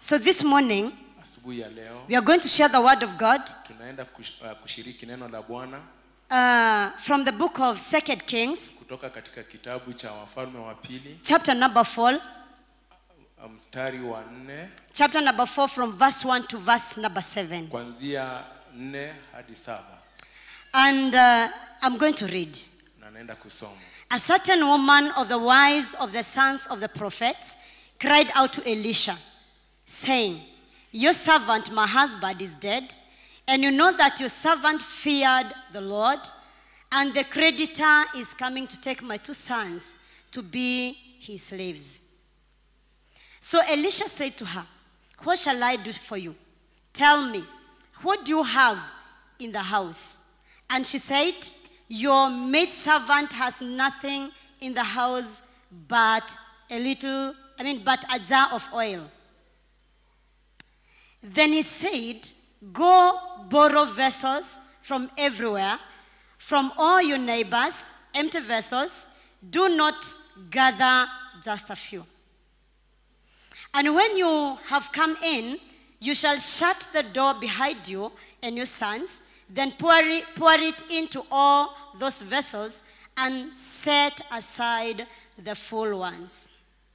So this morning, asubuhi ya leo we are going to share the word of God tunaenda kush, uh, kushiriki neno la bwana uh, from the book of Second Kings, kutoka katika kitabu cha wafalme wa pili chapter number 4. uh, mstari wa nne Chapter number 4 from verse 1 to verse number 7. kuanzia nne hadi saba And uh, I'm going to read. na naenda kusoma A certain woman of the wives of the sons of the prophets cried out to Elisha, saying, Your servant, my husband, is dead, and you know that your servant feared the Lord, and the creditor is coming to take my two sons to be his slaves. So Elisha said to her, What shall I do for you? Tell me, what do you have in the house? And she said, Your maidservant has nothing in the house but a little, I mean, but a jar of oil. Then he said, Go borrow vessels from everywhere, from all your neighbors, empty vessels. Do not gather just a few. And when you have come in, you shall shut the door behind you and your sons, then pour it, pour it into all those vessels and set aside the full ones.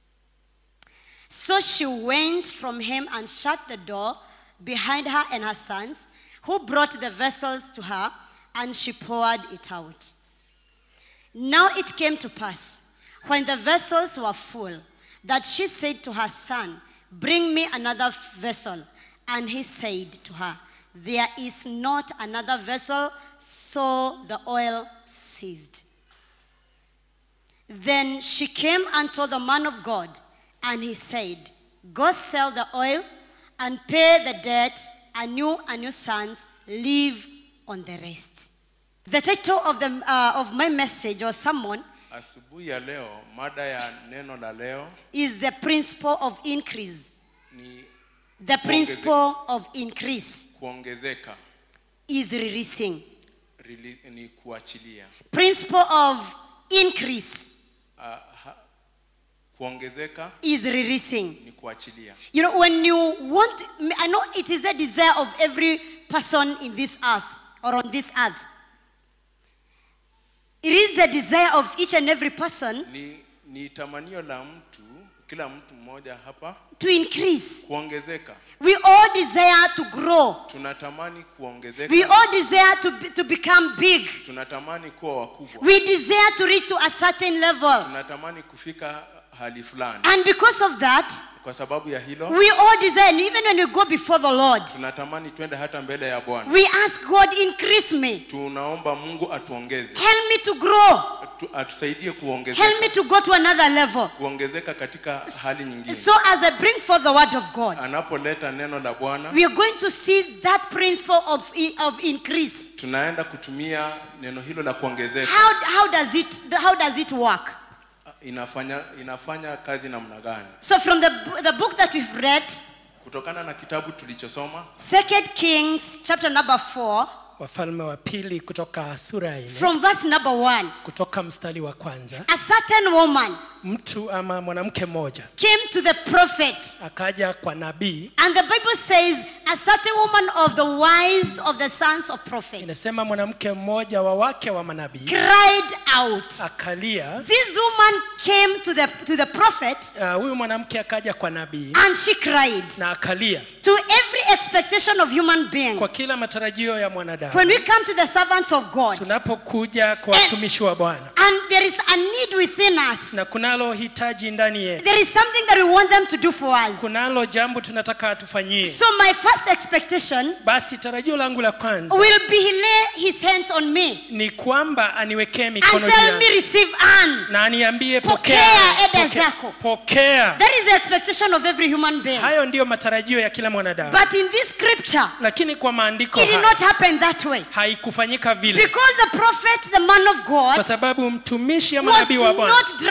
So she went from him and shut the door behind her and her sons, who brought the vessels to her, and she poured it out. Now it came to pass, when the vessels were full, that she said to her son, Bring me another vessel. And he said to her, There is not another vessel. So the oil ceased. Then she came and told the man of God, and he said, Go sell the oil and pay the debt, and you and your sons live on the rest. The title of, the, uh, of my message or sermon asubuhi ya leo mada ya neno la leo is the principle of increase. ni The principle of increase kuongezeka is releasing. rili- ni kuachilia Principle of increase uh, ha, kuongezeka is releasing. ni kuachilia You know, when you want, I know it is a desire of every person in this earth or on this earth. It is the desire of each and every person ni, ni tamanio la mtu kila mtu mmoja hapa to increase. kuongezeka We all desire to grow. tunatamani kuongezeka We all desire to, be, to become big. tunatamani kuwa wakubwa We desire to reach to a certain level. tunatamani kufika hali fulani And because of that, kwa sababu ya hilo we all desire, and even when we go before the Lord, tunatamani twende hata mbele ya bwana we ask God, increase me. tunaomba mungu atuongeze Help me to grow. tu, atusaidie kuongezeka Help me to go to another level. kuongezeka katika hali nyingine So as I bring forth the word of God, anapoleta neno la bwana we are going to see that principle of, of increase. tunaenda kutumia neno hilo la kuongezeka How, how, does it, how does it work? inafanya inafanya kazi namna gani So from the, bo- the book that we've read, kutokana na kitabu tulichosoma Second Kings chapter number 4, wafalme wa pili kutoka sura ya nne from verse number 1, kutoka mstari wa kwanza a certain woman mtu ama mwanamke mmoja came to the prophet akaja kwa nabii And the Bible says, a certain woman of the wives of the sons of prophets inasema mwanamke mmoja wa wake wa manabii cried out. akalia This woman came to the, to the prophet uh, huyu mwanamke akaja kwa nabii and she cried na akalia to every expectation of human being. kwa kila matarajio ya mwanadamu When we come to the servants of God, tunapokuja kwa watumishi wa bwana and there is a need within us, na kunalo hitaji ndani yetu there is something that we want them to do for us. kunalo jambo tunataka atufanyie So, my first expectation basi tarajio langu la kwanza will be he lay his hands on me ni kwamba aniwekee and mikono juu tell yangu me, receive Anne. na aniambie Pokea pokea, eda pokea, zako. pokea. That is the expectation of every human being. hayo ndiyo matarajio ya kila mwanadamu But in this scripture, lakini kwa maandiko it did haya not happen that way. haikufanyika vile Because the prophet, the man of kwa God, sababu mtumishi ya was manabii wa bwana not driving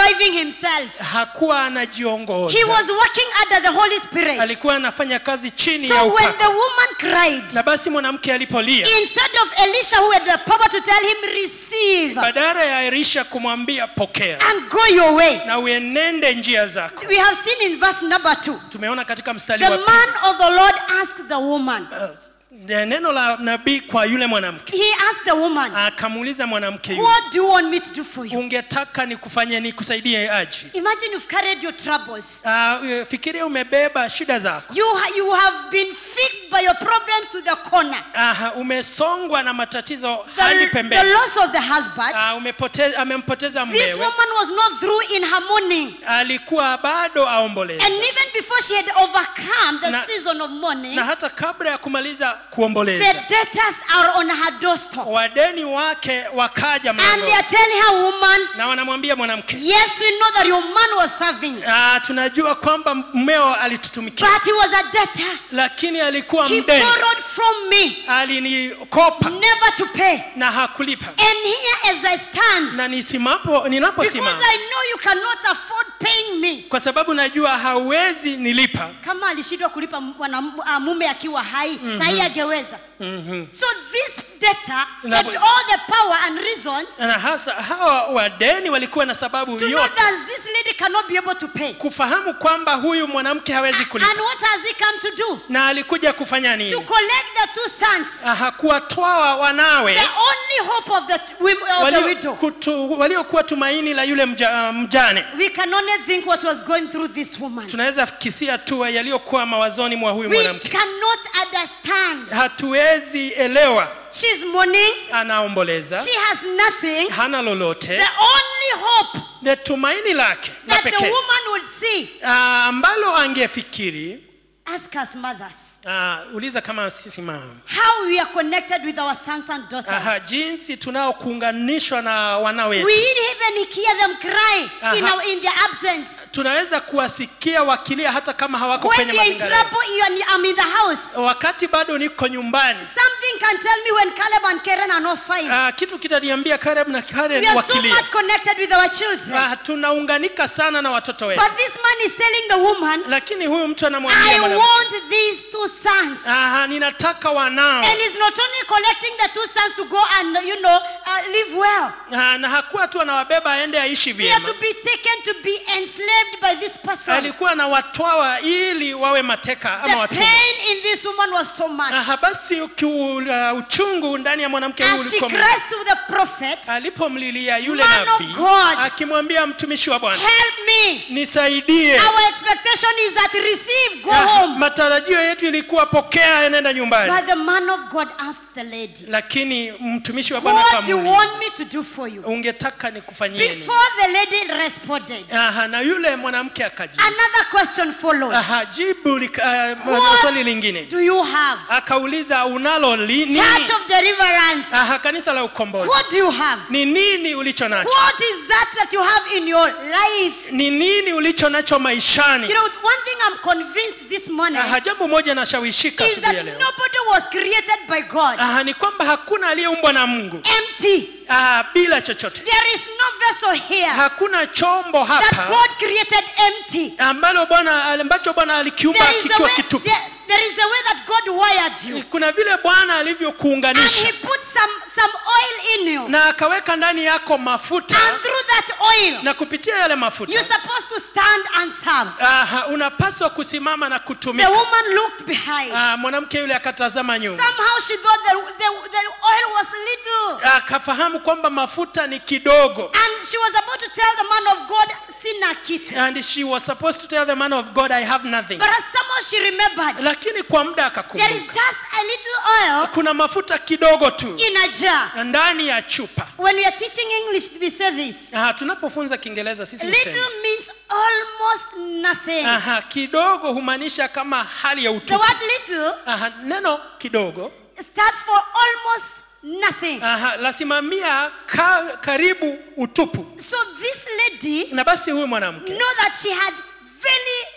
himself. hakuwa He anajiongoza was working under the Holy Spirit. alikuwa anafanya kazi chini ya So when upako the woman cried, na basi mwanamke alipolia instead of Elisha who had the power to tell him, receive badala ya elisha kumwambia pokea and go your way. na uenende njia zako We have seen in verse number two. tumeona katika mstari The wa pili man of the Lord asked the woman. Eh, neno la nabii kwa yule mwanamke He asked the woman, akamuuliza mwanamke yule What do you want me to do for you? ungetaka nikufanye nikusaidie aji Imagine you've carried your troubles. uh, fikiria umebeba shida zako You, ha- you have been fixed by your problems to the corner. Aha, umesongwa na matatizo hadi The, the pembeni loss of the husband. Ah, umepote- amempoteza This mmewe woman was not through in her mourning. alikuwa bado aomboleza And even before she had overcome the Na- season of mourning, na hata kabla ya kumaliza the kuomboleza debtors are on her doorstep. wadeni wake wakaja And they mlangoni are telling her, woman, na wanamwambia mwanamke yes, we know that your man was serving, ah, tunajua kwamba mmeo alitutumikia but he was a debtor. lakini alikuwa He mdeni borrowed from me, alinikopa never to pay. na hakulipa And here as I stand, na nisimapo because ninaposimama I know you cannot afford paying me. kwa sababu najua hauwezi nilipa kama alishindwa kulipa mwana- ah, mume akiwa hai mm-hmm. sahii angeweza Mhm. so this debtor Na- had all the power and reasons na hasa hawa wadeni walikuwa na sababu to know yote that this lady cannot be able to pay kufahamu kwamba huyu mwanamke hawezi and kulipa what has he come to do na alikuja kufanya to nini collect the two sons Aha, kuwatwaa wanawe the only hope of the, wim- of the walio- widow kutu- waliokuwa tumaini la yule mja, mjane we can only think what was going through this woman tunaweza kisia tu yaliyokuwa mawazoni mwa huyu we mwanamke cannot understand hatuwezi elewa she's mourning anaomboleza she has nothing hana lolote the only hope the tumaini lake la that the pekee woman would see Ah, ambalo angefikiri ask us mothers ah, uliza kama sisi mama how we are connected with our sons and daughters. Aha, jinsi tunaokuunganishwa na wana wetu We even hear them cry in, Aha. our, in their absence. tunaweza kuwasikia wakilia hata kama hawako When kwenye they're in mazingira trouble, you and I'm in the house. wakati bado niko nyumbani Something can tell me when Caleb and Karen are not fine. ah, kitu kitaniambia Caleb na Karen we are so wakilia much connected with our children. ah, tunaunganika sana na watoto wetu But this man is telling the woman, lakini huyu mtu anamwambia I mwanamke, want these two sons. ah, ninataka wanao And he's not only collecting the two sons to go and, you know, uh, live well. ah, na hakuwa tu anawabeba aende aishi They are vyema to be taken to be enslaved by this person. alikuwa anawatwawa ili wawe mateka ama The watumwa pain in this woman was so much. Aha, basi ukiu- uh, uchungu ndani ya mwanamke huyu As she ulikuwa cries to the prophet, alipomlilia yule Man of nabii God. akimwambia mtumishi wa bwana help me. nisaidie Our expectation is that receive, go Ah, home. matarajio yetu ilikuwa pokea nenda nyumbani But the man of God asked the lady, lakini mtumishi wa bwana What do you akamuuliza want me to do for you? ungetaka nikufanyie nini Before the lady responded, Aha, na yule mwanamke akajibu another question followed. Aha, jibu lika- uh, What swali lingine do you have? akauliza unalo li- nini Church of deliverance. Aha, kanisa la ukombozi What do you have? ni nini ulicho nacho What is that that you have in your life? ni nini ulicho nacho maishani You know, one thing I'm convinced this morning Aha, jambo moja nashawishika is asubuhi ya that leo nobody was created by God Aha, ni kwamba hakuna aliyeumbwa na mungu empty. Aha, bila chochote There is no vessel here hakuna chombo that hapa God created empty. ambalo bwana ambacho bwana alikiumba There is the kikiwa way, kitupu there, there is the way that God wired you. kuna vile bwana And alivyokuunganisha He put some, some oil in you. na akaweka ndani yako mafuta And through that oil, na kupitia yale mafuta you're supposed to stand and serve. Aha, unapaswa kusimama na The kutumika woman looked behind. Ah, mwanamke yule akatazama nyuma Somehow she thought the, the, the oil was little. akafahamu kwamba mafuta ni kidogo And she was about to tell the man of God, sina kitu. and she was supposed to tell the man of god i have nothing But as somehow she remembered, lakini kwa muda there akakumbuka is just a little oil kuna mafuta kidogo tu in a jar. ndani ya chupa When we are teaching English, we say this. Aha, tunapofunza kiingereza sisi husema Little means almost nothing. Aha, kidogo humaanisha kama hali ya The utupu word little Aha, neno kidogo stands for almost nothing. Aha, lasimamia ka, karibu utupu So this lady na basi huyu mwanamke know that she had very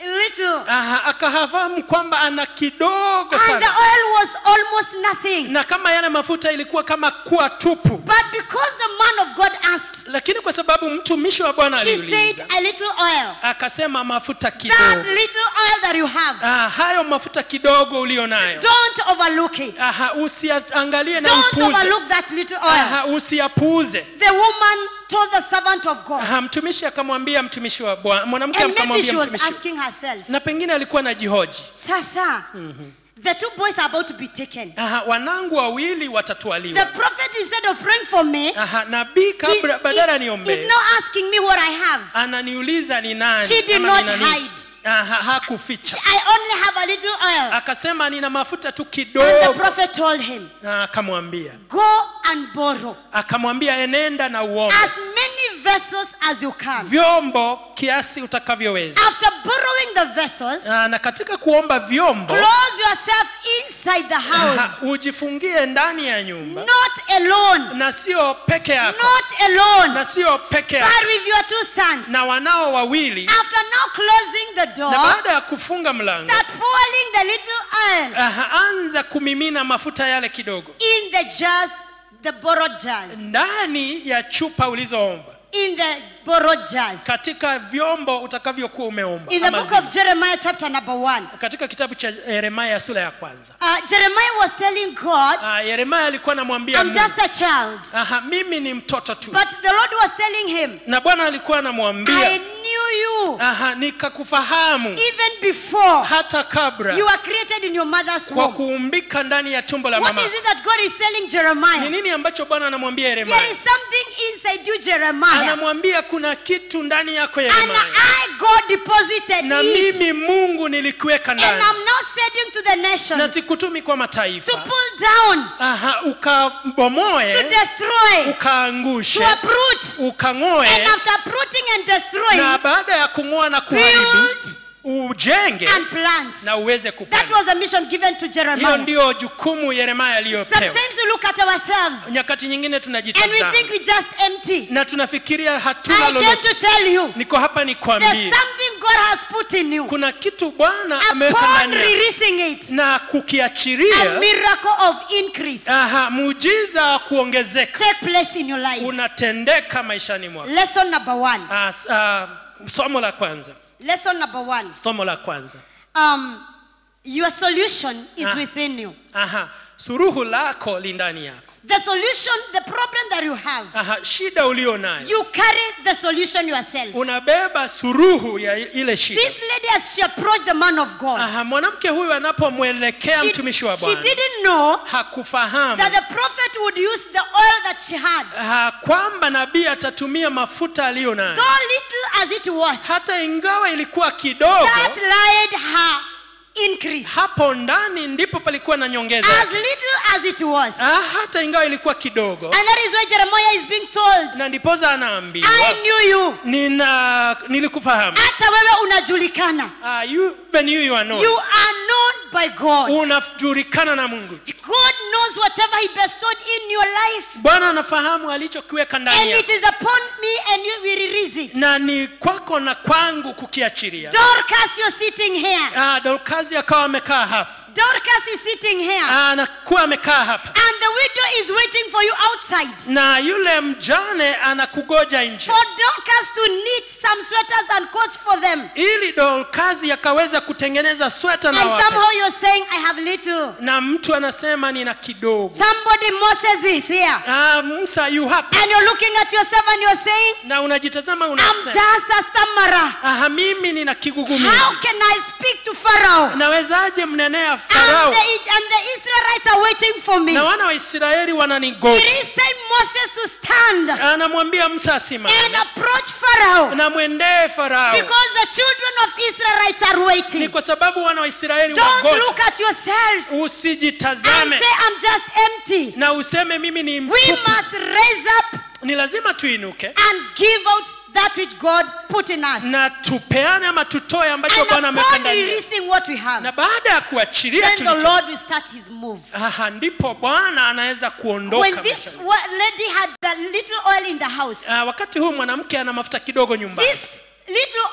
little. Aha, akafahamu kwamba ana kidogo And the sana oil was almost nothing. na kama yale mafuta ilikuwa kama kuwa tupu But because the man of God asked, lakini kwa sababu mtumishi wa bwana she aliuliza said, A little oil. akasema mafuta That kidogo little oil that you have, ah, hayo mafuta kidogo ulio nayo don't overlook it. Aha, usiangalie na Don't upuze overlook that little oil. Aha, usiyapuuze The woman told the servant of God. Aha, mtumishi akamwambia mtumishi wa bwana mwanamke And maybe akamwambia she was mtumishi asking herself, na pengine alikuwa na jihoji Sasa, the two boys are about to be taken. Aha, wanangu wawili The watatwaliwa prophet, instead of praying for me, Aha, nabii he, kabla badala he, niombee is now asking me what I have. ananiuliza ni nani She did ama not nina nini. hide. Aha, hakuficha I only have a little oil. akasema nina mafuta tu And the kidogo prophet told him, Na akamwambia Go and borrow akamwambia enenda na uombe as many vessels as you can. vyombo kiasi utakavyoweza After borrowing the vessels, Ah, na katika kuomba vyombo close yourself inside the aha, house. ujifungie ndani ya nyumba Not alone. na sio peke yako Not alone. na sio peke yako But with your two sons. na wanao wawili After now closing the door, na baada ya kufunga mlango start pouring the little oil aha, anza kumimina mafuta yale kidogo in the jars, the borrowed jars. ndani ya chupa ulizoomba In the borrowed jars. katika vyombo utakavyokuwa umeomba In the ama book zile. of Jeremiah, chapter number one, katika kitabu cha yeremaya sura ya kwanza uh, Jeremiah was telling God, Ah, yeremaya alikuwa anamwambia I'm Mungu, just a child. aha, mimi ni mtoto tu But the Lord was telling him, na bwana alikuwa I anamwambia knew you aha, nikakufahamu even before hata kabla you were created in your mother's kwa womb. kuumbika ndani ya tumbo la What mama is it that God is telling ni Jeremiah? nini ambacho bwana anamwambia There yeremaya is something inside you, Jeremiah. anamwambia kuna kitu ndani yako And yeremaya I, God, deposited na it. mimi mungu nilikuweka And ndani I'm now sending to the na nations sikutumi kwa to mataifa pull down, aha to ukabomoe destroy, to ukaangushe uproot. And ukang'oe after uprooting and destroying, na baada ya kung'oa na kuharibu build ujenge and plant. na uweze That kupanda was a mission given to hiyo Jeremiah. ndio jukumu yeremaya aliyopewa Sometimes we look at ourselves nyakati nyingine and we tunajitazama think we just empty. na tunafikiria hatuna I came lolote to tell you, niko hapa there's nikwambie something God has put in you. kuna kitu bwana ameweka Upon ndani yako. releasing it, na a kukiachiria miracle of increase aha muujiza wa kuongezeka take place in your life. unatendeka maishani mwako Lesson number one. Ah, s- ah, somo la kwanza Lesson number one. somo la kwanza Um, your solution is Ah. within you. aha suruhu lako li ndani yako The solution, the problem that you have, aha shida ulio nayo you carry the solution yourself. unabeba suruhu ya ile shida This lady, as she approached the man of God, aha mwanamke huyu anapomwelekea she, mtumishi wa she bwana didn't know hakufahamu that the prophet would use the oil that she had. aha, kwamba nabii atatumia mafuta aliyo nayo Though little as it was, hata ingawa ilikuwa kidogo that lied her increase. hapo ndani ndipo palikuwa na nyongeza As yake. little as it was. ah, hata ingawa ilikuwa kidogo And that is why Jeremiah is being told, na ndipoza anaambiwa I knew you. nina nilikufahamu Hata wewe unajulikana. ah, you, even you, you are known. You are known by God. unajulikana na mungu God knows whatever He bestowed in your life. bwana anafahamu alichokiweka And ndani it yako is upon me and you will release it. na ni kwako na kwangu kukiachilia Dorcas, you're sitting here. ah, dorkazi akawa amekaa hapa Dorcas is sitting here. Ah, anakuwa amekaa hapa And the widow is waiting for you outside. na yule mjane anakugoja nje For Dorcas to knit some sweaters and coats for them. ili dorkazi akaweza kutengeneza sweta na And wape. somehow you're saying, I have little. na mtu anasema nina kidogo Somebody, Moses, is here. ah, musa yu hapa And you're looking at yourself and you're saying, na unajitazama I'm unasema just a stammerer. aha mimi nina kigugumizi How can I speak to Pharaoh? nawezaje mnenea And farao the, and the Israelites are waiting for me. na wana wa israeli It wananigoja is time Moses to stand anamwambia musa and asimame approach Pharaoh na mwendee farao because the children of Israelites are ni waiting. kwa sababu wana wa israeli Don't wagoja look at yourself and usijitazame say, I'm just empty. na useme mimi ni We mtupu must raise up ni lazima tuinuke and give out that which God put in us. na tupeane ama tutoe ambacho And bwana ameweka upon ndani yetu. releasing what we have, na baada ya kuachilia then the tulicho Lord will start his move. aha ndipo bwana anaweza kuondoka When this maishani. wa- lady had the little oil in the house, Ah, wakati huu mwanamke ana mafuta kidogo nyumbani this little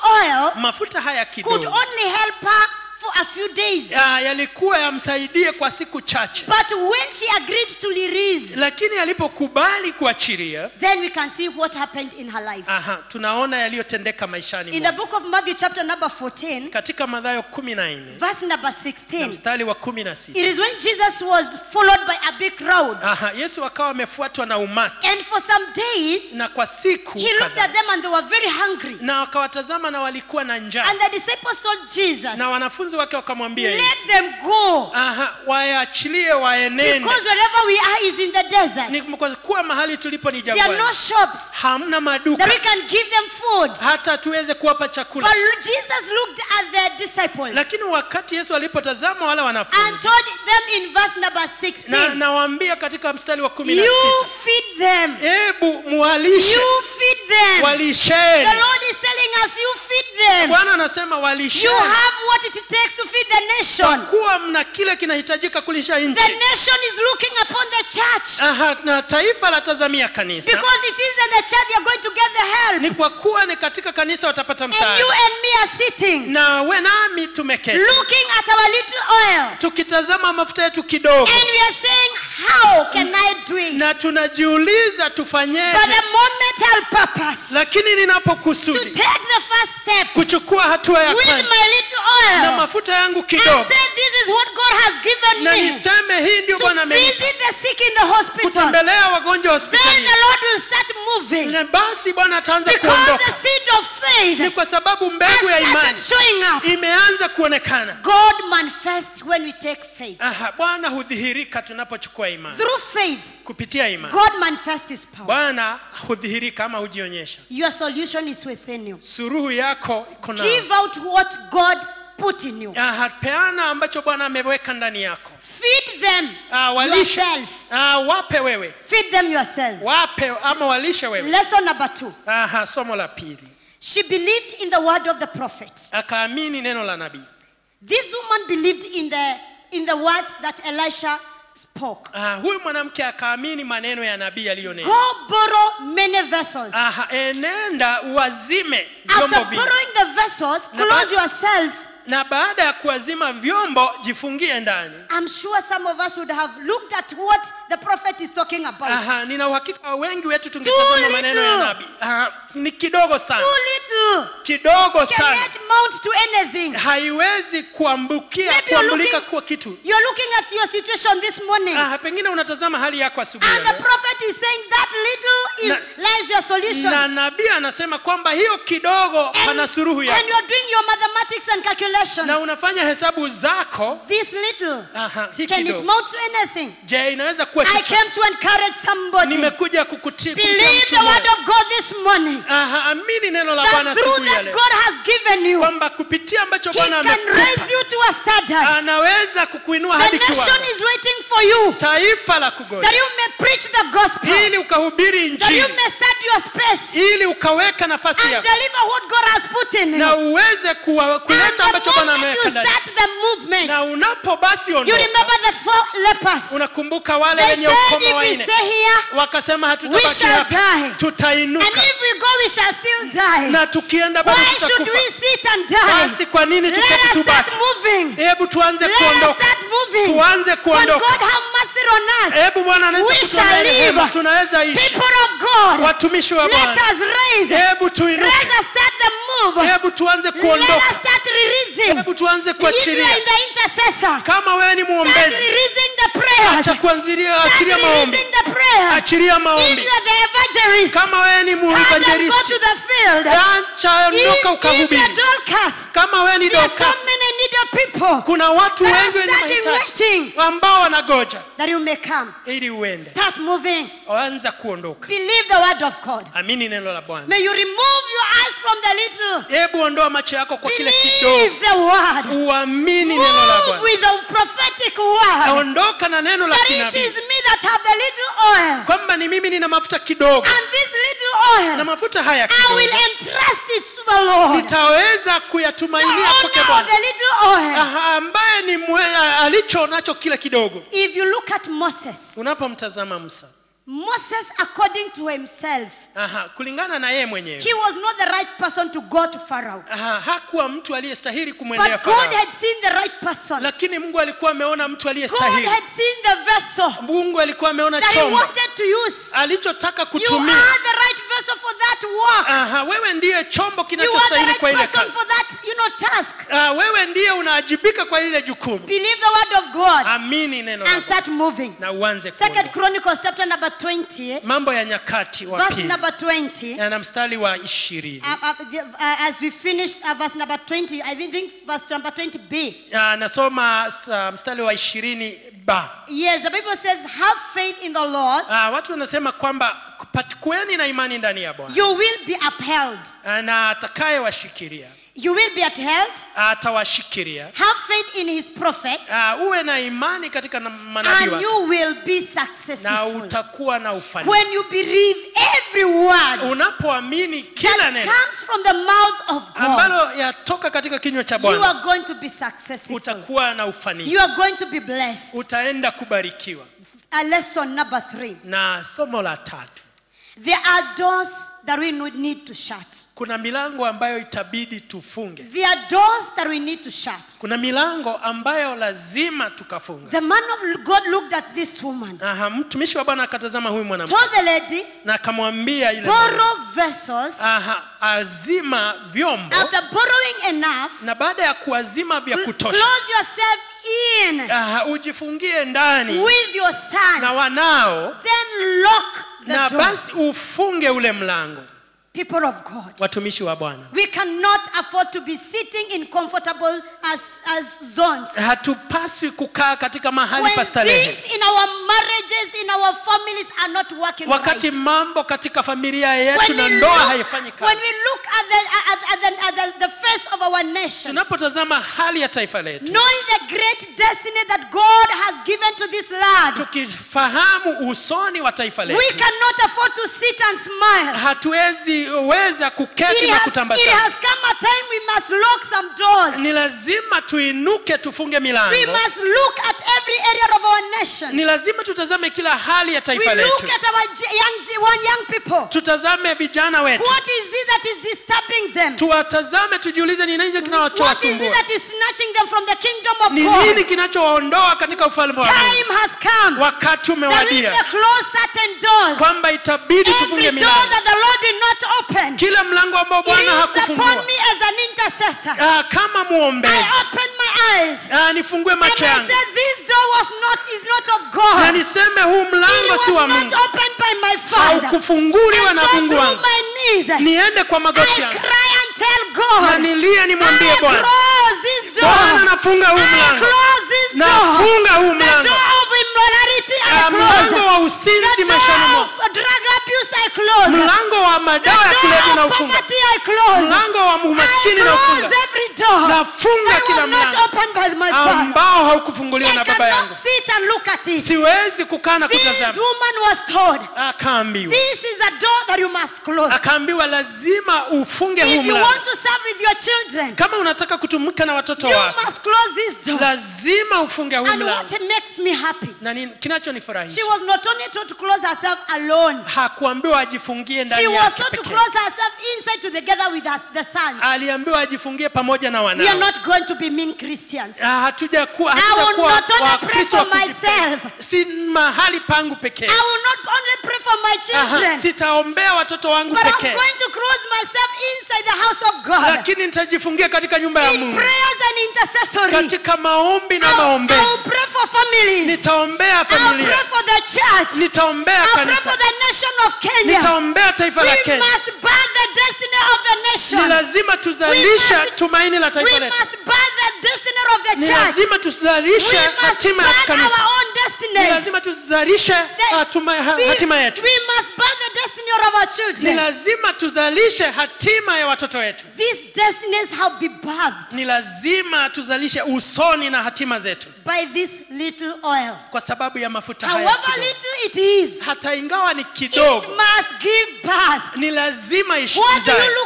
oil mafuta haya could kidogo only help her for a few days. ah, yalikuwa yamsaidie kwa siku chache But when she agreed to release, lakini alipokubali kuachilia then we can see what happened in her life. aha, tunaona yaliyotendeka maishani In the mwake. book of Matthew, chapter number 14, katika madhayo kumi na nne verse number na 16, mstari wa kumi na sita it is when Jesus was followed by a big crowd. aha, yesu akawa amefuatwa na umati And for some days, na kwa siku he looked kadhaa, at them and they were very hungry. na wakawatazama na walikuwa na njaa And the disciples told Jesus, na wanafunzi wake wakamwambia let yesu them go. aha, waachilie waenende Because wherever we are is in the desert. ni kwa kuwa mahali tulipo ni There are jangwani no shops hamna maduka that we can give them food. hata tuweze kuwapa chakula But Jesus looked at the disciples lakini wakati yesu alipotazama wale and wanafunzi told them in verse number na 16, nawaambia katika mstari wa kumi na You sita feed them. hebu muwalishe You feed them. walisheni The Lord is telling us, You feed them. bwana anasema You walisheni have what it takes to feed the kwa nation. kuwa mna kile kinahitajika kulisha The nchi nation is looking upon the church Aha, na taifa latazamia kanisa because it is in the church they are going to get the help. ni kwa kuwa ni katika kanisa watapata And you msaada and me are sitting na we nami tumeketi looking at our little oil. tukitazama mafuta yetu kidogo And we are saying, How can I do it? na tunajiuliza But tufanyeje the momental purpose lakini to ninapokusudi take the first step kuchukua hatua ya with kwanza my little na oil mafuta yangu and kidogo say, This is what God has given na me niseme hii ndio to bwana amenipa visit the sick in the hospital. kutembelea wagonjwa Then hospitalini the Lord will start moving na basi bwana ataanza because kuondoka the seed of faith ni kwa sababu has mbegu ya started imani showing up. imeanza kuonekana God manifests when we take faith. Aha, bwana hudhihirika tunapochukua imani Through faith, kupitia imani God manifests His power. bwana hudhihirika ama hujionyesha Your solution is within you. suruhu yako iko na Give out what God put in you. Aha, peana ambacho bwana ameweka ndani yako Feed them Ah, walishe yourself. Ah, wape wewe Feed them yourself. wape ama walishe wewe Lesson number two. Aha, somo la pili She believed in the word of the prophet. akaamini neno la nabii This woman believed in the in the words that Elisha spoke. Ah, huyu mwanamke akaamini maneno ya nabii aliyonena Go borrow many vessels. Aha, enenda uwazime After vyombo vingi borrowing the vessels, Na close ba- yourself. na baada ya kuwazima vyombo jifungie ndani I'm sure some of us would have looked at what the prophet is talking about. Aha, nina uhakika wengi wetu tungetazama Too maneno ya little. nabii Aha, ni kidogo sana Too little. kidogo sana Cannot mount to anything. haiwezi kuambukia Maybe you're kuambulika looking- kuwa kitu You're looking at your situation this morning. Aha, pengine unatazama hali yako asubuhi And ya the leo. prophet is saying that little is lies your solution. na nabii anasema kwamba hiyo kidogo And, pana suruhu and yako you're doing your mathematics and calculations. na unafanya hesabu zako This little, Aha, hii can it kidogo mount to anything? je inaweza kuwa I chochote? came to encourage somebody. nimekuja kukuti- kutia Believe mtu the word moyo. of God this morning. Aha, amini neno la bwana That through asubuhi ya that leo God has given you, kwamba kupitia ambacho He bwana can amekupa raise you to a standard. anaweza kukuinua The hadi nation kiwango is waiting for you taifa la that kugoja you may preach the gospel, ili ukahubiri that you injili may start your space ili ukaweka nafasi and yako deliver what God has put in you. na uweze kuwa- And kuleta the ambacho bwana moment you ameweka ndani start the movement, na unapo basi you ondoka remember the four lepers. unakumbuka wale They wenye said ukoma if we waine stay here wakasema We hatutabaki shall hapa die. and tutainuka if we go we shall still die. na tukienda bado Why should tutakufa we sit and die? basi kwa nini Let tuketi us tubaki start moving. hebu tuanze Let us kuondoka start moving. tuanze When kuondoka God have mercy on us, hebu bwana anaweza We kutuonea shall rehema. live. tunaweza ishi people of God, watumishi wa let bwana us raise. hebu tuinuke Let us start the move. hebu tuanze Let kuondoka us start releasing. hebu tuanze If you are kuachilia in the intercessor, kama wewe ni start mwombezi releasing the prayers. acha kuanzilia Start achilia maombi releasing the prayers. achilia If maombi you are the evangelist, kama wewe ni stand and go muevangelisti to the field. acha If, ondoka if you ukahubiri are Dorcas, kama wewe ni there are so Dorcas many needed people kuna watu that are wengi wenye standing mahitaji waiting ambao wanagoja that you may come. ili uende Start moving. anza kuondoka Believe the word of God. amini neno la bwana May you remove your eyes from the little. hebu ondoa macho yako kwa kile kidogo Believe the word. uamini neno la Move bwana with the prophetic word. ondoka na neno la That it kinabii is me that have the little oil. kwamba ni mimi nina mafuta kidogo And this little na oil, mafuta haya I will kidogo entrust it to the Lord. The nitaweza kuyatumainia kwake owner of bwana the little oil. Aha, ambaye ni mwe- alicho nacho kile kidogo If you look at Moses, unapomtazama musa Moses, according to himself, Aha, kulingana na yeye mwenyewe he was not the right person to go to Pharaoh. Aha, hakuwa mtu aliyestahili kumwendea But God Farao, had seen the right person. lakini Mungu alikuwa ameona mtu God aliyestahili. had seen the vessel Mungu alikuwa ameona that he chombo wanted to use. alichotaka You kutumia. are the right vessel for that work. Aha, wewe ndiye chombo You are the kinachostahili right kwa ile person kazi. for that, you know, task. Ah, wewe ndiye unaajibika kwa ile jukumu. Believe the word of God Amini neno la and Mungu start moving. na uanze Second kuona. Chronicles chapter number 20, eh, Mambo ya Nyakati wa verse pili number 20. na mstari wa ishirini. Uh, uh, the- uh, as we finish uh, verse number 20, I think verse number 20b. Ah, Nasoma sa- mstari wa ishirini ba. Yes, the Bible says, Have faith in the Lord, Ah, watu wanasema kwamba pat- kuweni na imani ndani ya Bwana you will be upheld. Ah, na atakayewashikilia You will be upheld. atawashikilia. Have faith in his prophets, Ah, uwe na imani katika na- manabii and wake you will be na successful. utakuwa na When ufanisi. you believe every word Unapoamini kila that neno comes from the mouth of God, ambalo yatoka katika kinywa cha you Bwana, are going to be successful. utakuwa na ufanisi, You are going to be blessed. utaenda kubarikiwa. A lesson number three. Na somo la tatu, There are doors that we would need to shut. kuna milango ambayo itabidi tufunge. There are doors that we need to shut. Kuna milango ambayo lazima tukafunga. The man of God looked at this woman, Aha, mtumishi wa Bwana akatazama huyu mwanamke told the lady, na akamwambia yule mwanamke, borrow vessels. aha, azima vyombo After borrowing enough, na baada ya kuazima vya cl- kutosha, close yourself in aha, ujifungie ndani with your na sons. wanao, Then lock na the door. basi ufunge ule mlango. People of God. Watumishi wa Bwana, We cannot afford to be sitting in comfortable as, as zones. hatupaswi kukaa katika mahali When pa starehe things in our marriages, in our families are not working wakati right. mambo katika familia yetu When na we, ndoa look, haifanyi when kazi. we look at, the, at, at, the, at the, the face of our nation, Tunapotazama hali ya taifa letu, knowing the great destiny that God has given to this land, tukifahamu usoni wa taifa we letu, cannot afford to sit and smile. hatuwezi weza kuketi It na has, it kutambasamu. has come a time we must lock some doors. Ni lazima tuinuke tufunge We milango. must look at every area of our nation. Ni lazima tutazame kila hali ya We taifa look letu, at our j- young, one young people. tutazame vijana wetu, What is it that is disturbing them? tuwatazame, tujiulize ni nini What is it kinachowasumbua, that is snatching them from the kingdom of ni nini God? kinachowaondoa katika ufalme wa Mungu. Time has come Wakati that we umewadia may close certain doors. kwamba itabidi Every tufunge door milango, that the Lord did not open, it kila mlango ambao Bwana is upon hakufungua. me as an intercessor. Ah, kama mwombezi I open my eyes ah, nifungue and I macho yangu said, This door was not is not of na God. niseme huu It mlango si wa was not Mungu, opened by my Father. haukufunguliwa And na so Mungu through wangu. my knees, Niende kwa I magoti yangu cry and tell na God, nilie nimwambie I Bwana, close this Bwana door. nafunga huu I mlango, close this door. nafunga huu The mlango, door of immorality I Ah, mlango close. wa The usinzi maishani door mwangu, of drug abuse I close. mlango wa The madawa ya kulevya door na of ufunga, poverty I close. mlango wa I umaskini na close ufunga, every door nafunga that kila was not mlango opened by my Father. ambao haukufunguliwa I na baba cannot yangu. sit and look at it. Siwezi kukaa na This kutazama. woman was told, Akaambiwa, this is a door that you must close. akaambiwa lazima ufunge huu If you mlango. want to serve with your children, Kama unataka kutumika na watoto you wako, must close this door. lazima ufunge huu And mlango. what makes me happy, Na nini- she kinachonifurahisha was not only told to close herself alone, hakuambiwa ajifungie ndani she was yake told to pekee. close herself inside together with us, the sons. Aliambiwa ajifungie pamoja na We are wanao. not going to be mean Christians. Ah, hatuja kuwa I will hatutakuwa not only pray Wakristo for wa kujipenda. myself. si mahali pangu pekee. I will not only pray for my Aha, children, sitaombea watoto wangu but I'm pekee, going to close myself inside the house of God. lakini nitajifungia katika nyumba ya In Mungu, prayers and intercessory. katika maombi na I'll, maombezi. I'll pray for families. Nitaombea I'll pray familia, for the church. nitaombea I'll pray kanisa, for the nation of Kenya. nitaombea taifa We la Kenya. must birth the destiny of the Ni nation. lazima tuzalishe We must- tumaini la We taifa letu. must birth the destiny of the Ni church. lazima We tuzalishe must hatima ya birth kanisa. our own Ni destinies. lazima tuzalishe The- hatuma- ha- We, hatima yetu. we must birth the destiny of our Ni children. lazima tuzalishe hatima ya watoto wetu. These destinies have been birthed Ni lazima tuzalishe usoni na hatima zetu, by this little oil. kwa sababu ya mafuta haya However kidogo. little it is, Hata ingawa ni it kidogo, must give birth. ni lazima ishi- What do izae. you look at?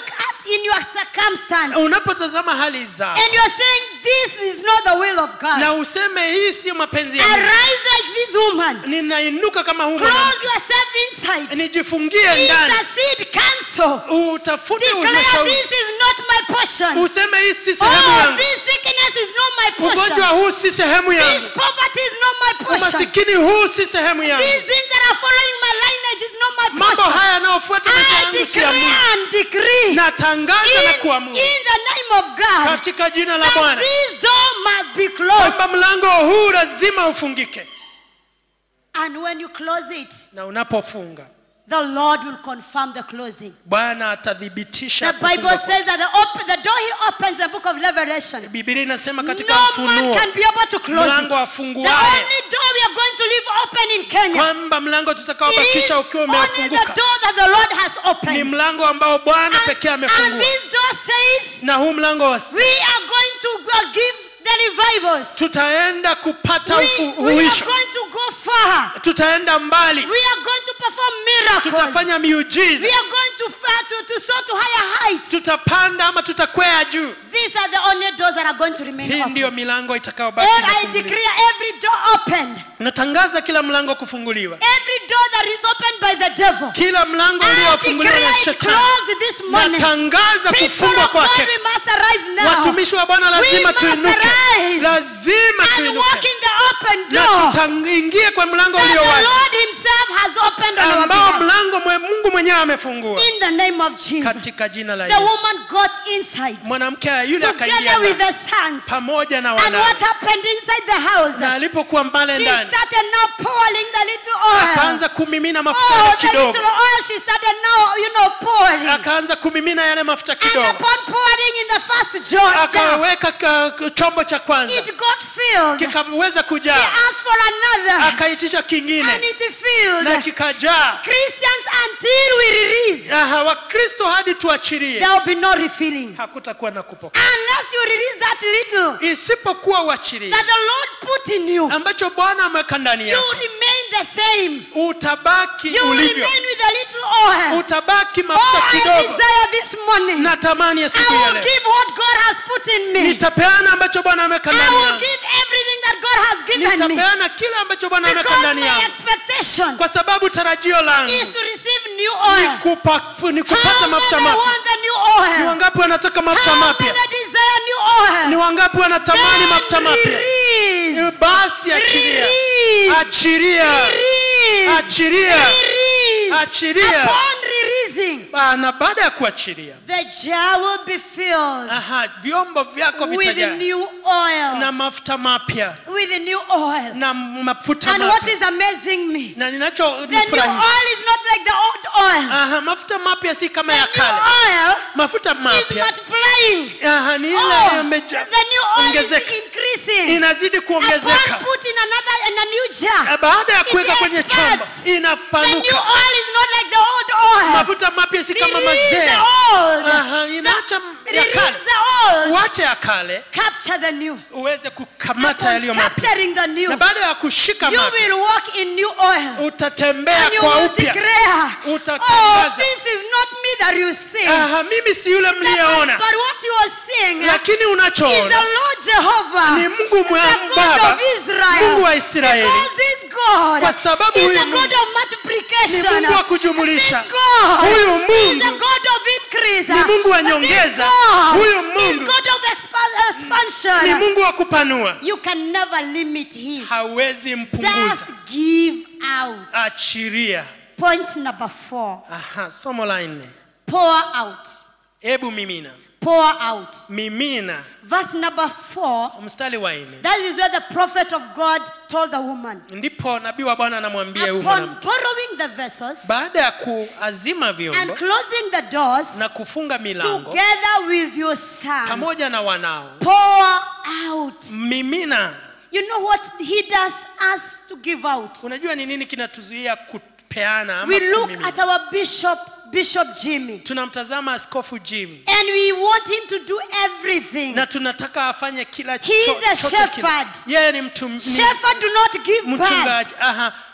in your circumstance unapotazama hali zao and you're saying this is not the will of God, na useme hii si mapenzi ya Mungu. arise like this woman. ninainuka kama huu Close mwanamke. yourself inside. nijifungie ndani Intercede, cancel. utafute Declare ushauri this is not my portion. useme hii si sehemu Oh, yangu this sickness is not my ugonjwa portion. huu si sehemu This yangu poverty is not my portion. umasikini huu si sehemu yangu These things that are following my lineage is not my mambo portion. haya yanayofuata maisha I yangu si ya declare Mungu and decree natangaza na in, kuamuru in the name of God katika jina la that Bwana this door must be kwamba closed. mlango huu lazima ufungike And when you close it, na unapofunga the Lord will confirm the closing. bwana atathibitisha The Bible kufungwa kwa- says that the, op- the door he opens, the book of Revelation, Biblia inasema katika no man Ufunuo can be able to close it. mlango The afunguaye only door we are going to leave open in Kenya kwamba mlango it is tutakaobakisha ukiwa only the umefunguka door that the Lord has ni opened. mlango ambao bwana And, pekee and amefungua this door says na huu mlango wa we are going to go give the revivals. tutaenda kupata We, ufu- we are uhuisho going to go far. tutaenda mbali We are going to perform miracles. tutafanya We miujiza are going to, far, to, to soar to higher heights. tutapanda ama tutakwea juu These are the only doors that are going to remain hii open. ndiyo milango itakayobaki And I imefunguliwa. declare every door opened, natangaza kila mlango kufunguliwa every door that is opened by the devil. kila mlango I uliofunguliwa declare na it shetani closed this morning. natangaza People kufungwa of God, kwake we must arise now watumishi wa bwana We lazima must tuinuke arise lazima and tuinuke walk in the open na door tutaingie kwa mlango that ulio the wazi Lord Himself has opened on our ambao behalf. mlango mwe- mungu mwenyewe amefungua In the name of Jesus. katika jina la The yesu woman got inside mwanamke yule akaingia together with ndani, the sons. pamoja na And wanawe what happened inside the house? na alipokuwa mbale She ndani started now pouring the little oil. akaanza kumimina mafuta Oh, yale the kidogo little oil she started now, you know, pouring. akaanza kumimina yale mafuta And kidogo upon pouring in the first jar, jar, akaweka ka- chombo cha kwanza it got filled. kikaweza She kujaa asked for another. akaitisha And kingine it filled. na kikajaa Christians, until we release, Aha, wakristo hadi tuachilie there will be no refilling. hakutakuwa na kupokea Unless you release that little isipokuwa uachilie that the Lord put in you, ambacho bwana ameweka ndani you yako remain the same. utabaki You ulivyo remain with a little oil. utabaki Oh, mafuta I kidogo desire this morning. natamani ya I siku ya will leo give what God has put in me. nitapeana ambacho bwana ameweka I ndani will yangu give everything that God has given me. nitapeana kile ambacho bwana ameweka Because ndani my yangu expectation kwa sababu tarajio langu is to receive new ni oil. kupa- ni How kupata many mafuta mapya want the new ni oil? wangapi wanataka mafuta How mapya many desire new ni oil? wangapi wanatamani mafuta Then mapya release. basi achilia Release. achilia Release. achilia Release. Achilia. Upon releasing, Ah, na baada ya kuachilia the jar will be filled aha vyombo vyako with vitajaa new oil. na mafuta mapya With new oil. na mafuta And what mapya is amazing me, na the new ninachonifurahisha oil is not like the old oil. aha mafuta mapya si kama The ya new kale oil mafuta is mapya multiplying. aha ni ile Oh, yameja- the new oil is ongezeka. increasing. inazidi Upon kuongezeka putting another in a new jar, Eh, baada ya kuweka It kwenye chombo expands. the new inapanuka oil is not like the old oil. mafuta mapya si kama Release mazee the old. Aha, inaacha The- ya Release kale the old. uache ya kale Capture the new. uweze kukamata Upon yaliyo mapya capturing the new, na baada ya kushika you mapya will walk in new oil. utatembea And you kwa will upya declare, oh, Utatangaza. this is not me that you see. aha mimi si yule But, mliyeona but what you are seeing lakini is the unachoona Lord Jehovah, ni mungu the mwa- God baba of Israel. mungu wa israeli Because this God Kwa sababu is huyu the Mungu God of ni multiplication. mungu wa kujumulisha This God Huyu is the Mungu God of increase. ni Mungu wa But this nyongeza. God Huyu is Mungu God of expa- expansion. ni mungu wa kupanua You can never limit him. hawezi mpunguza Just give out. achiria Point number four. aha somo la nne Pour out. hebu mimina Pour out. mimina Verse number four. mstari wa nne That is where the prophet of God told the woman. ndipo nabii wa bwana anamwambia huyu Upon mwanamke borrowing the vessels baada ya kuazima and vyombo closing the doors na kufunga milango together with your sons, pamoja na wanao pour out. mimina You know what he does us to give out? unajua ni nini kinatuzuia kupeana ama We look kumimina? at our bishop, Bishop Jimmy, tunamtazama askofu jimmy and we want him to do everything. na tunataka afanye kila He is cho- a chote shepherd. kile. yeye ni mtu ni Shepherd do not give back. mchungaji aha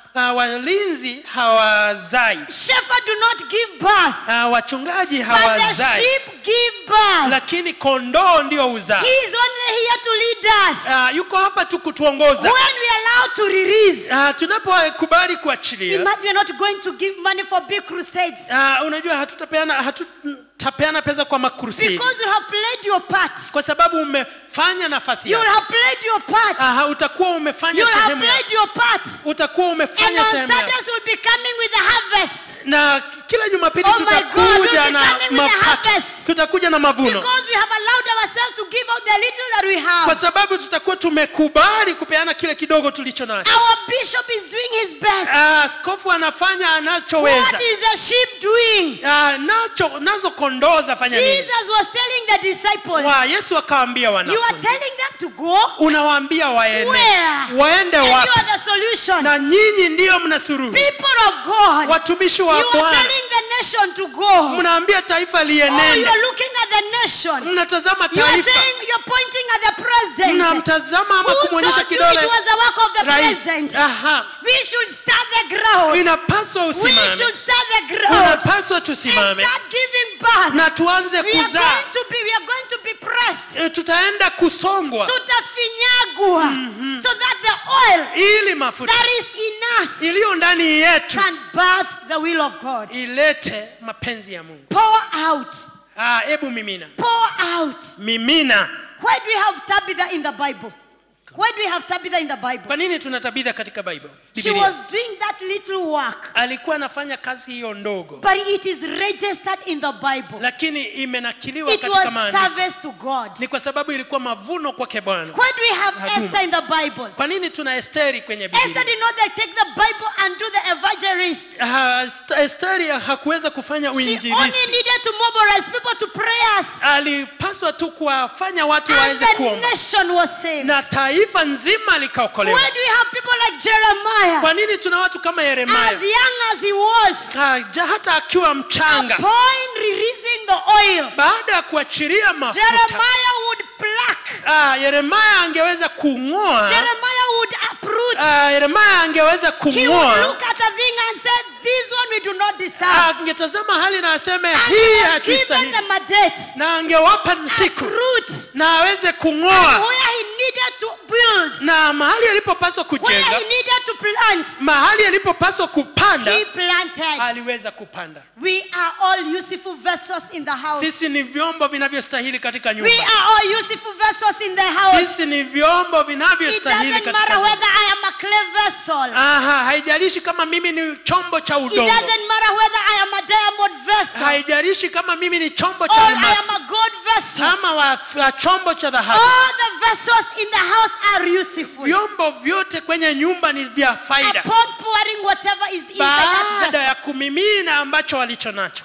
uh, walinzi hawazai Shepherds do not give birth, uh, wachungaji but the hawazai sheep give birth. lakini kondoo ndio uzaa He is only here to lead us. uh, yuko hapa tu kutuongoza When we are allowed to release, uh, tunapokubali kuachilia imagine we are not going to give money for big crusades uh, unajua hatutapeana hatutapeana pesa kwa makrusedi because you have played your part. kwa sababu umefanya nafasi You yako have played your part. Aha, utakuwa umefanya You have sehemu yako played your part. utakuwa And umefanya on sehemu yako Sundays we'll be coming with the harvest. na kila jumapili Oh my God, tutakuja we'll be na coming with the mapato harvest. tutakuja na mavuno Because we have allowed ourselves to give out the little that we kwa have. sababu tutakuwa tumekubali kupeana kile kidogo tulicho nacho Our bishop is doing his best. Ah, askofu anafanya What anachoweza is the sheep doing? Ah, nacho nazo kondoo zafanya nini Jesus was telling the disciples, wa yesu akawaambia You are wanafunzi telling them to go unawaambia waende where? waende And you wapi are the solution. na nyinyi ndiyo mna suruhu People of God, watumishi you wa are bwana telling the nation to go. mnaambia taifa Oh, you lienende are looking at the nation. mnatazama You are taifa saying you're pointing at the president. mnamtazama ama Who kumwonyesha told you kidole it was the work of the rais president? Aha. We should start the ground. inapaswa We usimame should start the ground unapaswa and tusimame start giving birth. na tuanze We are kuzaa going to be, we are going to be pressed. E, tutaenda kusongwa Tutafinyagwa so that the oil ili mafuta that is in us iliyo ndani yetu can birth the will of God. ilete mapenzi ya mungu Pour out. Ah, hebu mimina Pour out. mimina Why do we have Tabitha in the Bible? Why do we have Tabitha in the Bible? kwa nini tuna tabitha katika bible She Biblia? was doing that little work, alikuwa anafanya kazi hiyo ndogo but it is registered in the Bible. lakini imenakiliwa It katika was maandiko service to God. ni kwa sababu ilikuwa mavuno kwake bwana Why do we have Huduma. Esther in the Bible? kwa nini tuna esteri kwenye Esther biblia did not like, take the Bible and do the evangelist. Ah, Est- esteri hakuweza kufanya She only uinjilisti needed to mobilize people to prayers. alipaswa tu kuwafanya watu And waweze the kuomba nation was saved. na taifa nzima Why likaokolewa do we have people like Jeremiah? kwa nini tuna watu kama As yeremia young as he was, Ah, ja- hata akiwa mchanga upon releasing the oil, baada ya kuachilia mafuta Jeremiah would pluck. ah, yeremia angeweza kung'oa Jeremiah would uproot. ah, yeremia angeweza He would kung'oa look at the thing and say, This one we do not deserve. Ah, angetazama hali na aseme And hii he was given hatustahili them a date. na angewapa siku Uproot. na aweze And kung'oa where he needed to build, na mahali alipopaswa where kujenga he needed to plant, mahali alipopaswa kupanda he planted. aliweza kupanda We are all useful vessels in the house. sisi ni vyombo vinavyostahili katika We nyumba are all useful vessels in the house. sisi ni vyombo It vinavyostahili doesn't katika matter nyumba. whether I am a clay vessel. Aha, haijalishi kama mimi ni chombo cha It udongo doesn't matter whether I am a diamond vessel haijalishi kama mimi ni chombo or cha I am almasi a gold vessel. ama wa, wa chombo cha dhahabu All the vessels in the house are useful. vyombo vyote kwenye nyumba ni vya faida Upon pouring whatever is inside that baada vessel, ya kumimina ambacho walicho nacho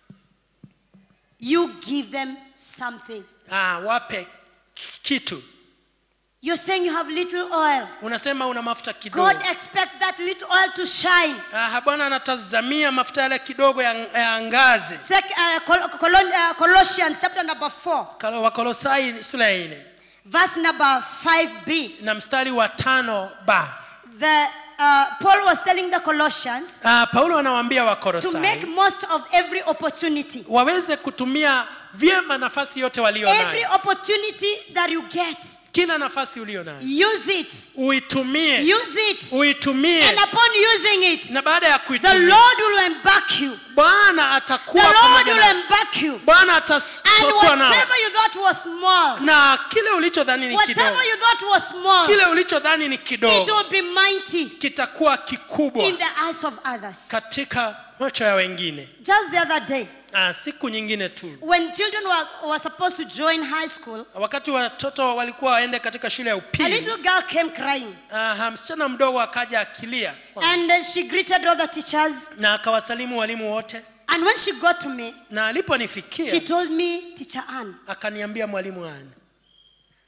you give them something. ah, wape kitu You're saying you have little oil. unasema una mafuta kidogo God expects that little oil to shine. ah, bwana anatazamia mafuta yale kidogo ya, ya ngazi Sec, uh, Col- Colon- uh, Colossians chapter number 4, Kalo- wakolosai sura ya nne verse number 5b. na mstari wa tano ba The, uh, Paul was telling the Colossians ah, paulo anawaambia to wakolosai make most of every opportunity. waweze kutumia vyema nafasi yote walio Every nayo opportunity that you get, kila nafasi ulio nayo use it. uitumie Use it. uitumie And upon using it, na baada ya the kuitumia Lord will embark you. bwana The atakuwa Lord pamoja will nawe. embark you. bwana And atakuwa nawe whatever you thought was small, na kile ulichodhani ni kidogo whatever you thought was small, kile ulichodhani ni it kidogo will be mighty kitakuwa kikubwa in the eyes of others. katika macho ya wengine Just the other day, ah, siku nyingine tu when children were, were supposed to join high school, wakati watoto walikuwa waende katika shule ya a upili little girl came crying ah, msichana mdogo akaja akilia and uh, she greeted all the teachers. na akawasalimu walimu wote And when she got to me, na she aliponifikia told me, Teacher Ann, akaniambia mwalimu ani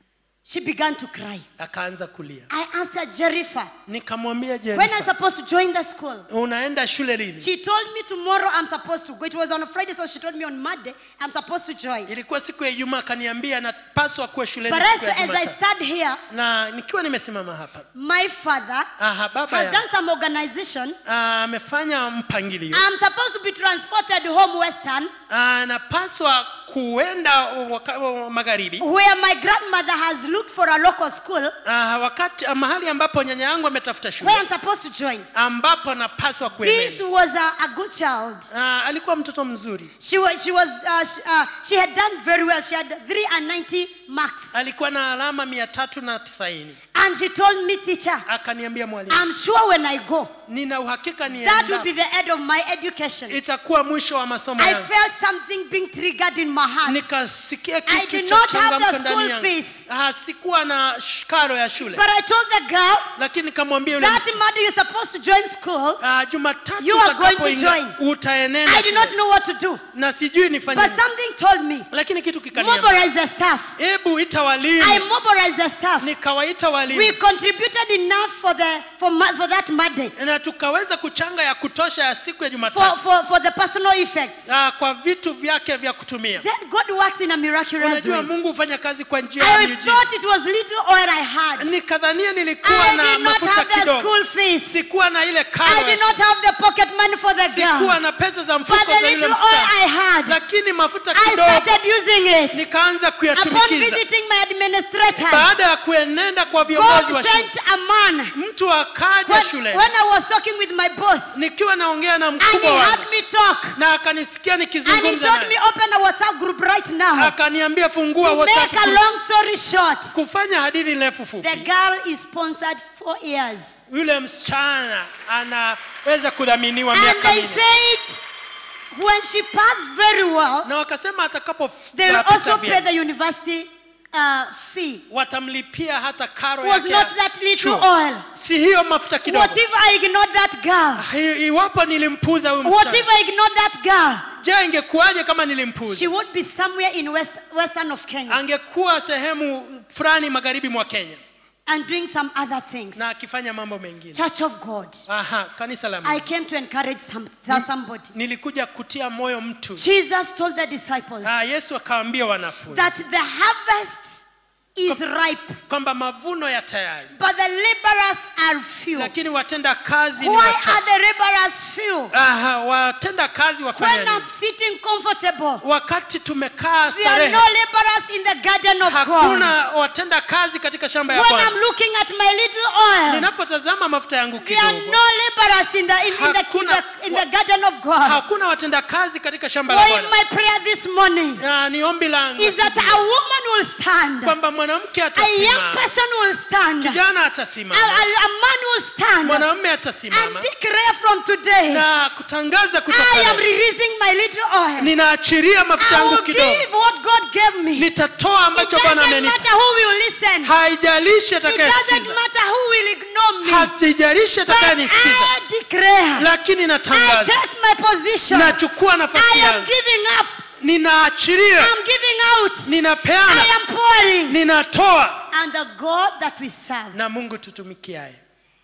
She began to cry. akaanza kulia I asked her, Jerifa, nikamwambia when am I Jennifer, supposed to join the school? unaenda shule lini She told me tomorrow I'm supposed to go. It was on a Friday, so she told me on Monday I'm supposed to join. ilikuwa siku ya ijumaa akaniambia napaswa kuwa shuleni But as, siku ya as I Jumatatu. stand here, na nikiwa nimesimama hapa my father aha, baba has ya- done some organization. ah, amefanya mpangilio I'm supposed to be transported home western, anapaswa kuenda waka- wa- magharibi where my grandmother has looked for a local school ah, wakati ah, mahali ambapo nyanya yangu ametafuta where shule I'm supposed to join. ambapo anapaswa This kuenenda was a, a good child. ah, alikuwa mtoto mzuri She was, she was, uh, she, uh, she had done very well. She had 390 marks. alikuwa na alama mia tatu na tisaini And she told me, teacher, akaniambia mwalimu I'm sure when I go, nina uhakika that will nienda be the end of my education. itakuwa mwisho wa masomo I yangu felt something being triggered in my heart. nikasikia I kitu did cha not have kuchangamka the ndani school yangu. fees. Ah, sikuwa na sh- karo ya shule But I told the girl, lakini nikamwambia yule that msi- Monday you're supposed to join school. ah, jumatatu You are going to utakapoingia, join. utaenenda I did not shule. know what to do. na sijui nifanye But nini. something told me, lakini kitu kikaniambia mobilize the staff. hebu ita I walimu mobilized the staff. nikawaita We walimu contributed enough for, the, for, ma- for that Monday, na tukaweza kuchanga ya kutosha ya siku ya for, jumatatu for, for the personal effects. ah, kwa vitu vyake vya kutumia Then God works in a miraculous unajua way. mungu hufanya kazi kwa njia ya I miujiza thought it was little oil I had. nikadhania nilikuwa I na did not mafuta have the kidogo school fees. sikuwa na ile karo I ya did shule. not have the pocket money for the sikuwa girl. na pesa za But mfuko the za yule little oil msichana I had, lakini mafuta I kidogo started using it. nikaanza Upon kuyatumikiza visiting my administrators, baada ya kuenenda kwa viongozi God wa shule sent a man. mtu akaja When, shule when I was talking with my boss, nikiwa naongea na and he mkubwa had wangu me talk, na akanisikia and he nikizungumza told me naye open a WhatsApp group right now. akaniambia fungua To WhatsApp make a group. long story short, kufanya hadithi ndefu the fupi girl is sponsored four years. yule msichana anaweza kudhaminiwa And miaka they minne said when she passed very well, na wakasema atakapo they will apita also pay vyema, the university uh, fee. watamlipia hata karo Was yake not ya that little chuo. oil. si hiyo mafuta kidogo What if I ignored that girl? Hi- iwapo nilimpuza huyu What msichana if I ignored that girl? je ingekuwaje kama She nilimpuza would be somewhere in west, western of Kenya angekuwa sehemu fulani magharibi mwa kenya and doing some other things. na akifanya mambo mengine Church of God. aha kanisa la I Mungu. came to encourage some, somebody. nilikuja kutia moyo mtu Jesus told the disciples ah, yesu akawaambia wanafunzi that the harvest is ripe, kwamba mavuno ya tayari but the laborers are few. lakini watenda kazi ni Why wachache. are the laborers few? Aha, watenda kazi wafanya When I'm nini? sitting comfortable, wakati tumekaa there are starehe no laborers in the garden of God. hakuna watenda kazi katika shamba ya When bwana I'm looking at my little oil, ninapotazama mafuta yangu there are kidogo no laborers in the in, in the, in Hakuna- the in the garden of God. hakuna watenda kazi katika shamba la Why bwana my prayer this morning Na ni ombi langu is that asubuhi, a woman will stand, kwamba mwanamke a young atasimama person will stand, a, kijana a, atasimama a man will stand, mwanamume and atasimama declare from today, na kutangaza kutoka I am leo. releasing my little oil. ninaachiria mafuta I yangu will kidogo give what God gave me. It nitatoa ambacho doesn't bwana amenipa matter who will listen. haijalishi It doesn't atakayesikiza matter who will ignore me. haijalishi But atakayenisikiza I declare, lakini I natangaza take my position. nachukua nafasi I am yangu giving up. ninaachiria I'm giving out. ninapeana I am pouring. ninatoa And the God that we serve, na mungu tutumikiaye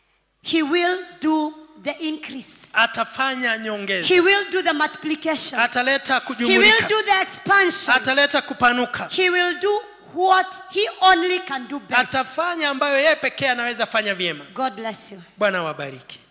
He will do the increase. atafanya nyongeza He will do the multiplication. ataleta He will kujumulika do the expansion. ataleta kupanuka He will do what He only can do best. atafanya ambayo yeye pekee anaweza fanya vyema God bless you. bwana wabariki